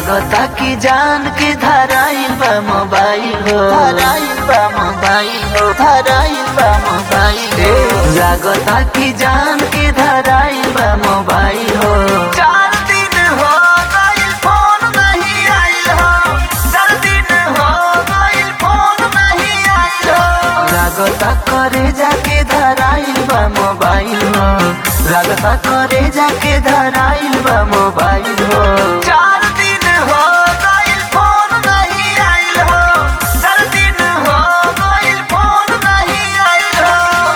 लागता कि जान के धराइल बा मोबाइल हो धराइल बा मोबाइल हो धराइल बा मोबाइल हो लागता कि जान के धराइल बा मोबाइल हो चार दिन हो गइल फोन नहीं आइल हो चार दिन हो गइल फोन नहीं आइल हो लागता करे जाके धराइल बा मोबाइल हो लागता करे जाके धराइल बा मोबाइल हो चार दिन हो गइल फोन नहीं आइल हो चार दिन हो गइल फोन नहीं आइल हो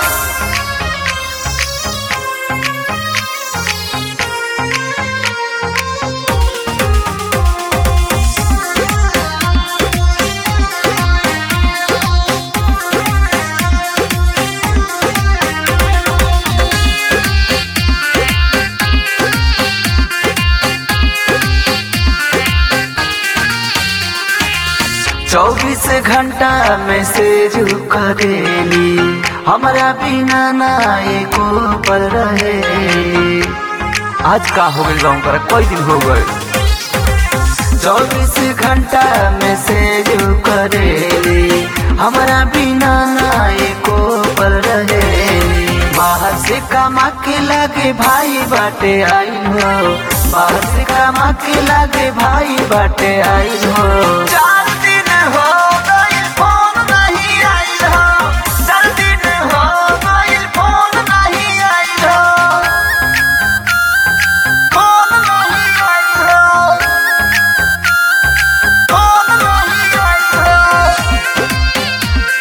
चौबीस घंटा मैसेज करेली हमारा बिना ना एको पर रहेली आज का हो गइल गाँव पर कई दिन हो गए चौबीस घंटा मैसेज करेली हमारा बिना ना एको पर रहेली बाहर से कमा के लागे भाई बाटे आई हो बाहर से कमा के लागे भाई बाटे आई हो चार दिन हो गइल फोन नहीं आइल हो चार दिन हो गइल फोन नहीं आइल हो फोन नहीं आइल हो फोन नहीं आइल हो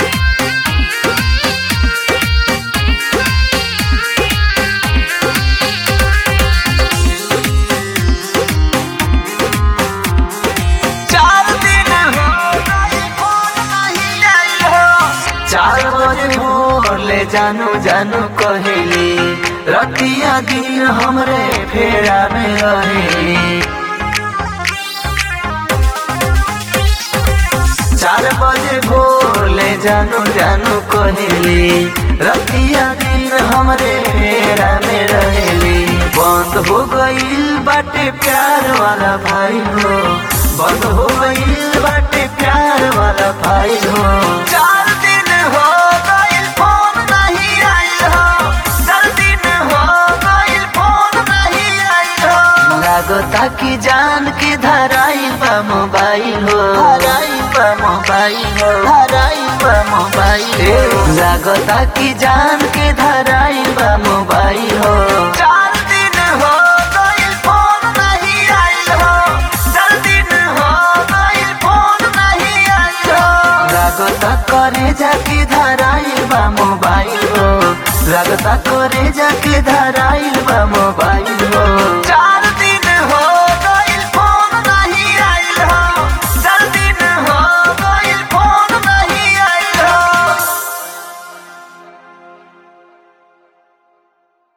चार दिन हो गइल फोन नहीं आइल हो चार बजे भोर ले जानू जानू कहेली रतिया दिन हमरे फेरा में रहेली चार बजे भोर ले जानू जानू कहेली रतिया दिन हमरे फेरा में रहेली बंद हो गईल बाटे प्यार वाला भाई हो बंद हो गईल बाटे प्यार वाला भाई हो चार दिन हो गईल फोन नहीं आइल हो चार दिन हो गईल फोन नहीं आइल हो लागता कि जान के धराइल बा मोबाइल हो धराइल बा मोबाइल हो धराइल बा मोबाइल हो लागता कि जान के धराइल बा मोबाइल हो चार दिन हो गइल फोन नहीं आइल हो चार दिन हो गइल फोन नहीं आइल हो लागता करे जाके धराइल बा मोबाइल हो लागता करे जाके धराइल